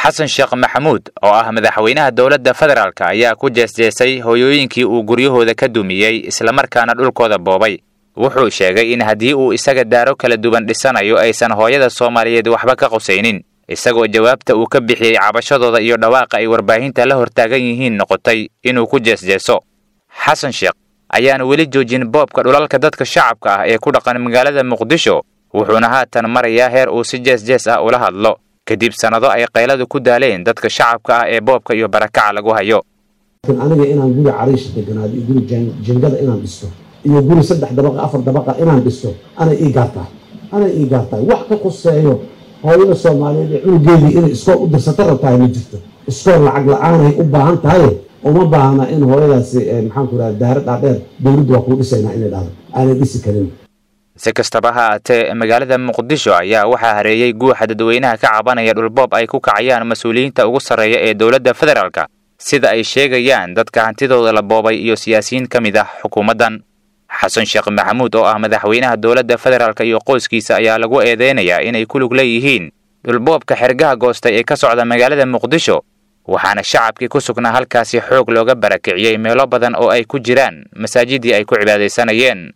xasan sheekh maxamuud oo ah madaxweynaha dowladda federaalk ayaa ku jeesjeesay hooyooyinkii uu guryahooda ka dumiyey islamarkaana dhulkooda boobay wuxuu sheegay in haddii uu isaga daaro kala duwan dhisanayo aysan hooyada soomaaliyeed waxba ka qusaynin isagoo jawaabta uu ka bixiyey cabashadooda iyo dhawaaqa ay warbaahinta la hortaagan yihiin noqotay inuu ku jeesjeeso xasan sheekh ayaan weli joojin boobka dhulalka dadka shacabka ah ee ku dhaqan magaalada muqdisho wuxuuna haatan marayaa heer uu si jees-jees ah ula hadlo kadib sannado ay qayladu ku daaleen dadka shacabka ah ee boobka iyo barakaca lagu hayo aniga inaan guri cariish deganaado iyo guri jingada inaan dhisto iyo guri saddex dabaqa afar dabaqa inaan dhisto anay ii gaartahay anay ii gaartahay wax ka quseeyo hooyada soomaaliyeed ee cunugeedii inay iskool u dirsata rabtahay ma jirto iskool lacag la-aanay u baahan tahay uma baahna in hooyadaasi maxaan ku idhaha daara dhaadheer dowladdu waa kuu dhisaynaa inay dhahdo aanay dhisi karin si kastaba ha aatee magaalada muqdisho ayaa waxaa hareeyey guuxa dadweynaha ka cabanaya dhulboob ay ku kacayaan mas-uuliyiinta ugu sarreeya ee dowladda federaalka sida ay sheegayaan dadka hantidooda la boobay iyo siyaasiyiin ka mid ah xukuumaddan xasan sheekh maxamuud oo ah madaxweynaha dowladda federaalk iyo qoyskiisa ayaa lagu eedeynayaa inay ku lug leeyihiin dhulboobka xergaha goostay ee ka socda magaalada muqdisho waxaana shacabkii ku sugnaa halkaasi xoog looga barakiciyey meelo badan oo ay ku jiraan masaajidii ay ku cibaadaysanayeen